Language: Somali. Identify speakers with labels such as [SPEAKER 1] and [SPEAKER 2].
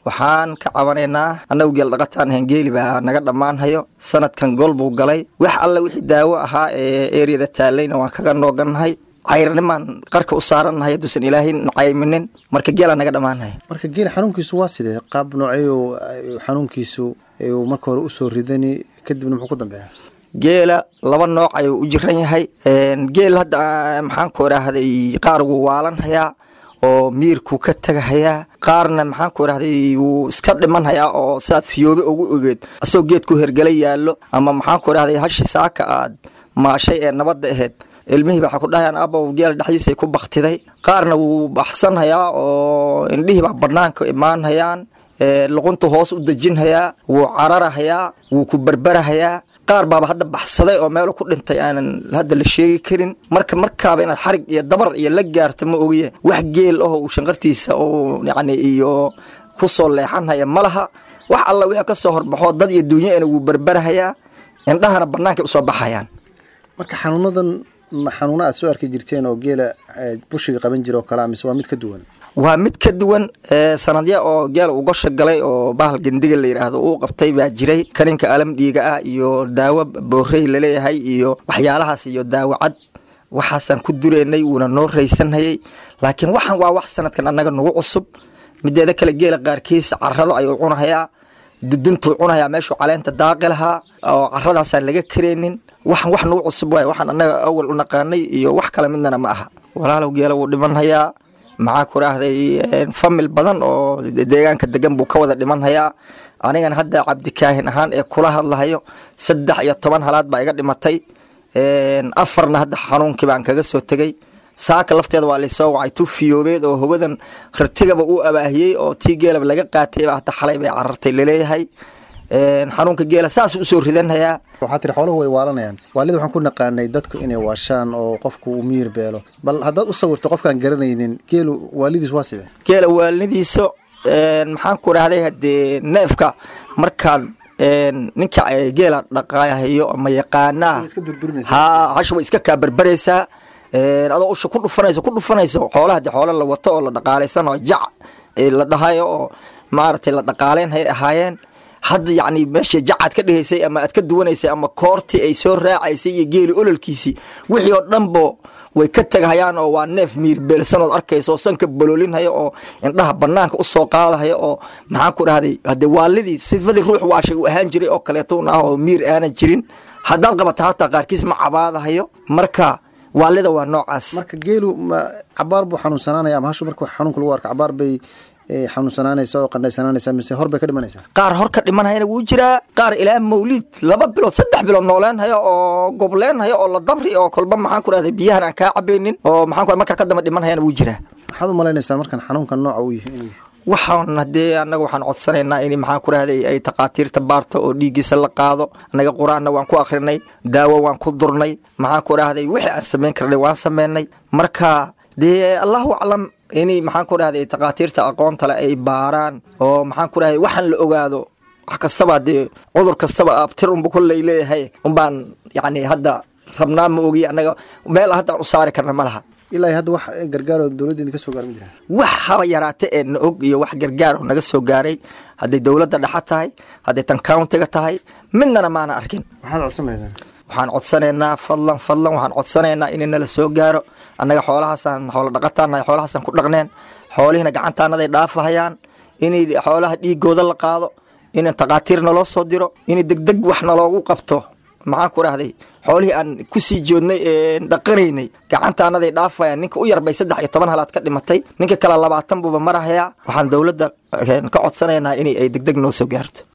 [SPEAKER 1] waxaan ka cabanaynaa annagu geel dhaqataan ahayn geeli baa naga dhammaanhayo sanadkan gol buu galay wax alla wixii daawo ahaa ee eriyada taalayna waan kaga noogannahay cayrnimaan qarka u saarannahay hadduusan ilaahay nacayminin marka geelaa naga dhammaanhaya
[SPEAKER 2] marka geela xanuunkiisu waa sidee qaab nooceeyo xanuunkiisu uu marka hore usoo ridani kadibna muxuu ku dambeeya
[SPEAKER 1] geela laba nooc ayuu u jiran yahay geel hadda maxaan ku idhaahday qaar wuu waalanhayaa oo miirkuu ka tagahayaa qaarna maxaan ku idhahday wuu iska dhimanhayaa oo sidaad fiyoobe ugu ogeed asagoo geedku hergala yaallo ama maxaan ku idhahday hashi saaka aad maashay ee nabadda ahayd ilmihii waxaa ku dhahayaan abow geel dhexdiisay ku baktiday qaarna wuu baxsanhayaa oo indhihii baa bannaanka imaanhayaan luquntu hoos u dejinhayaa wuu cararahayaa wuu ku berberahayaa qaar baaba hadda baxsaday oo meelu ku dhintay aanan hadda la sheegi karin marka markaaba inaad xarig iyo dabar iyo la gaarto ma ogiye wax geel aho uu shanqartiisa oo yacni iyo ku soo leexanhaya ma laha wax alla wixii ka soo horbaxoo dad iyo duunyana wuu berberahayaa indhahana bannaankay usoo baxayaan
[SPEAKER 2] marka xanuunadan ma xanuuno aad soo arki jirteen oo geela bushiga qaban jira oo kalea mise waa mid ka duwan
[SPEAKER 1] waa mid ka duwan sanadya oo geel uu gosha galay oo bahal gendiga la yidhaahdo uu qabtay baa jiray kaninka alam dhiiga ah iyo daawo boorey laleeyahay iyo waxyaalahaas iyo daawo cad waxaasaan ku dureynay wuuna noo raysanhayay laakiin waxaan waa wax sanadkan annaga nagu cusub mideeda kale geela qaarkiis carado ayuu cunahayaa duduntuu cunahayaa meeshuu caleenta daaqi lahaa oo caradaasaan laga kareynin waxan wax nagu cusub waay waxaan annaga awal u naqaanay iyo wax kale midnana ma aha walaalow geela wuu dhimanhayaa maxaa ku raahday famil badan oo deegaanka degan buu ka wada dhimanhayaa anigana hadda cabdikaahin ahaan ee kula hadlahayo saddex iyo toban halaad baa iga dhimatay afarna hadda xanuunkii baan kaga soo tegey saaka lafteeda waa laysoo wacay tu fiyoobeed oo hogadan ratigaba uu abaahiyey oo tii geelaba laga qaatayba hata xalay bay carartay laleeyahay xanuunka geela saas usoo ridanhayaa
[SPEAKER 2] waxaa tiri xooluhu way waalanayaan waalida waxaan ku naqaanay dadku inay waashaan oo qofku uu miyir beelo bal haddaad u sawirto qofkaan garanaynin geelu waalidiis waa sidee
[SPEAKER 1] geela waalinidiisa maxaan ku idhahday haddee neefka markaad ninka geela dhaqaahayo ama yaqaanaa ha hasha way iska kaa berberaysaa adoo usha ku dhufanayso ku dhufanayso xoolaha de xoolo la wato oo la dhaqaalaysan oo jac la dhahayo oo maaragtay la dhaqaaleyn hay ahaayeen hadda yacni meesha jacaad ka dhigaysay ama aad ka duwanaysay ama koortii ay soo raacaysay iyo geeli ololkiisii wixii oo dhanbo way ka tegahayaan oo waa neef miirbeelsanood arkaysa oo sanka boloolinhaya oo indhaha banaanka usoo qaadahaya oo maxaan ku dhahday hadde waalidii sifadii ruux waashay uu ahaan jiray oo kaleeto un ah oo miir aanan jirin haddaad qabata hataa qaarkiis ma cabaadahayo marka waalida waa noocaas
[SPEAKER 2] marka geelu ma cabaar buu xanuunsanaanaya ama hashu marka xanuunka lagu arko cabaar bay xanuunsanaanaysa oo qandhaysanaanaysa mise hor bay ka dhimanaysaa
[SPEAKER 1] qaar hor ka dhimanhayana wuu jiraa qaar ilaa mawliid laba bilood saddex bilood nooleynhayo oo gobleenhayo oo la dabri oo kolba maxaan ku rahday biyahan aan kaa cabaynin oo maxaan ku markaa ka damba dhimanhayana wuu jiraa
[SPEAKER 2] maxaad u malaynaysaa markan xanuunka nooca uu yahay inuu
[SPEAKER 1] waxaan haddee annaga waxaan codsanaynaa in maxaan ku rahday ay takhaatiirta baarto oo dhiiggiisa la qaado annaga qur-aanna waan ku akrinay daawo waan ku durnay maxaan ku rahday wixii aan samayn karnay waan sameynay marka dee allahu aclam inay maxaan ku dhahday takhaatiirta aqoonta le ay baaraan oo maxaan ku dhahday waxaan la ogaado wax kastaba dee cudur kastaba abtir unba kolley leeyahay unbaan yacni hadda rabnaa ma ogiy annaga meel haddaan u saari karna ma laha
[SPEAKER 2] ilaa hadda wax gargaaroo dowladda idinka soo gaar ma jira
[SPEAKER 1] wax haba yaraate ee na og iyo wax gargaar oo naga soo gaaray hadday dowladda dhexa tahay hadday tan countiga tahay midnana maana arkin
[SPEAKER 2] maxaad codsan lahaydeen
[SPEAKER 1] waxaan codsanaynaa fadlan fadlan waxaan codsanaynaa in nala soo gaaro annaga xoolahaasaan xoolo dhaqataanahay xoolahaasaan ku dhaqneen xoolihiina gacantaanaday dhaafahayaan inay xoolaha dhiigooda la qaado in takhaatiir naloo soo diro in degdeg wax naloogu qabto maxaan ku dhahday xoolihii aan kusii joodnay dhaqanaynay gacantaanaday dhaafayaan ninka u yarbay saddex iyo toban halaad ka dhimatay ninka kale labaatan buuba marahayaa waxaan dowladda ka codsanaynaa in ay degdeg noo soo gaarto